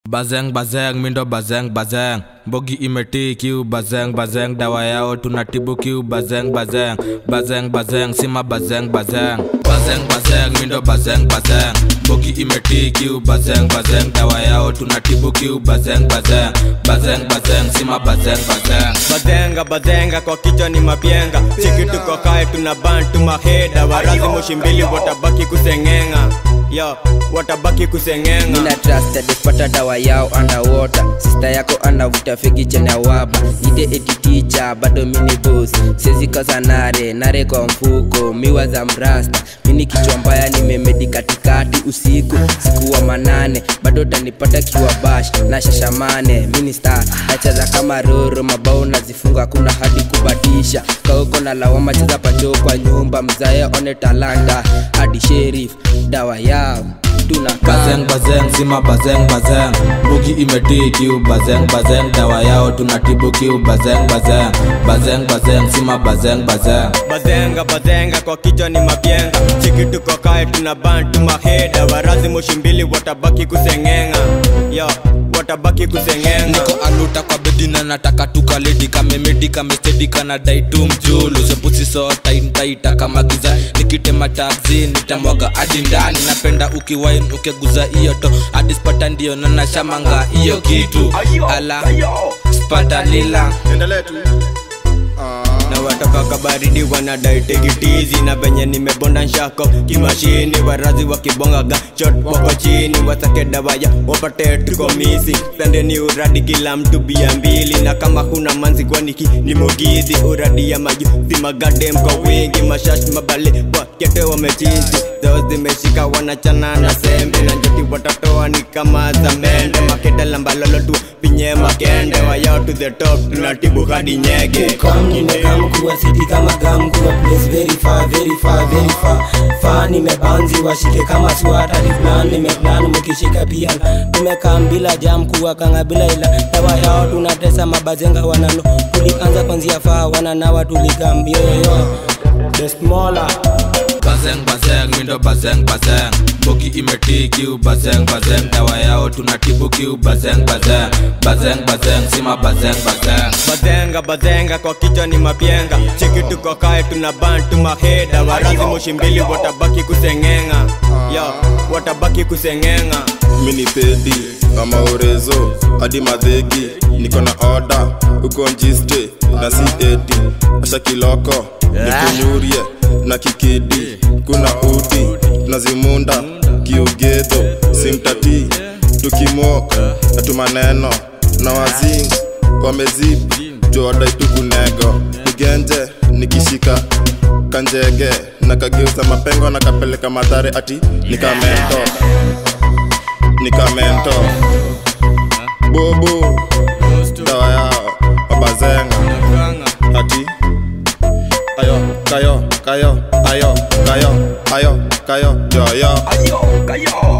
Bazeng bazeng mindo bazeng bazeng Bogi imeti kiu bazeng bazeng Dawa yao tunatibu kiu bazeng bazeng Bazeng bazeng sima bazeng bazeng Bazeng bazeng mindo bazeng bazeng Bogi imeti kiu bazeng bazeng Dawa yao tunatibu kiu bazeng bazeng Bazeng bazeng sima bazeng bazeng bazenga bazenga kwa kichwa ni mapyenga chiki tuko kae tuna bantu maheda warazi moshi mbili watabaki kuseng'enga yo watabaki kuseng'enga Nina trusted pata dawa yao underwater Sister yako anavuta fegi chene ya waba Ite eti teacher bado mini boss Siezi kosa nare nare kwa mfuko Miwa za mrasta Mini kichwa mbaya nimemedi katikati usiku Siku wa manane bado tanipata kiwa bash na shashamane Mini star nacheza kama roro mabao nazifunga kuna hadi kubadisha Kauko na lawama cheza pacho kwa nyumba Mzae one talanta hadi sheriff dawa yao tunakaa Bazeng bazeng sima bazeng bazeng Bogi imeti kiu bazeng bazeng Dawa yao tunatibu kiu bazeng bazeng Bazeng bazeng sima bazeng bazeng bazenga bazenga kwa kichwa ni mapyenga chiki tuko kae tuna bantu maheda warazi moshi mbili watabaki kuseng'enga yo watabaki kuseng'enga niko aluta kwa bedi na nataka tukaledi kamemedi kamestedi kana dai tu mjulu sepusi sota intaita kama giza nikitema taxi nitamwaga hadi ndani napenda ukiwain ukiguza hiyo to hadi spata ndio nanashamanga hiyo kitu ala spata lila na watoka kabaridi wanadai tegitizi na venye nimebonda nshako kimashini warazi wakibongaga chot wako chini wasake dawaya wapate tukomisi pendeni uradi kila mtu bia mbili na kama huna manzi kwaniki ni mugizi uradi ya maju simagadem kwa wingi mashash mabale wakete wamechizi zao zimeshika wanachana na sembe na njoti watatoa ni kama za mende makede lambalolo tu pinye makende wayao to the top tunatibu hadi nyege Come nimekam kuwa city kama gam kuwa place very far very far very far far nimebanzi washike kama swata ni plan nimeplan mukishika pia nimekam bila jam kuwa kanga bila ila dawa yao tunatesa mabazenga wanano tulianza kwanzia faa wananawa tuligam yoyoyo the smaller bazeng bazeng mindo bazeng bazeng bogi imeti kiu bazeng bazeng dawa yao tunatibu kiu bazeng bazeng bazeng bazeng sima bazeng bazeng bazenga bazenga kwa kichwa ni mapyenga chiki tuko kae tuna bantu maheda warazi moshi mbili watabaki kuseng'enga yo watabaki kuseng'enga mini pedi kama urezo hadi madhegi niko na oda uko njiste na si eti asha kiloko nikunyurie na kikidi kuna udi na zimunda kiugedho simtati tukimok na tumaneno na wazing wamezipi tuodai tukunego igenje nikishika kanjege na kageuza mapengo na kapeleka madhare ati nikamento nikamento bubu dawa yao wabazenga ati ayo kayo kayo ayo kayo ayo kayo joyo Ayo, kayo.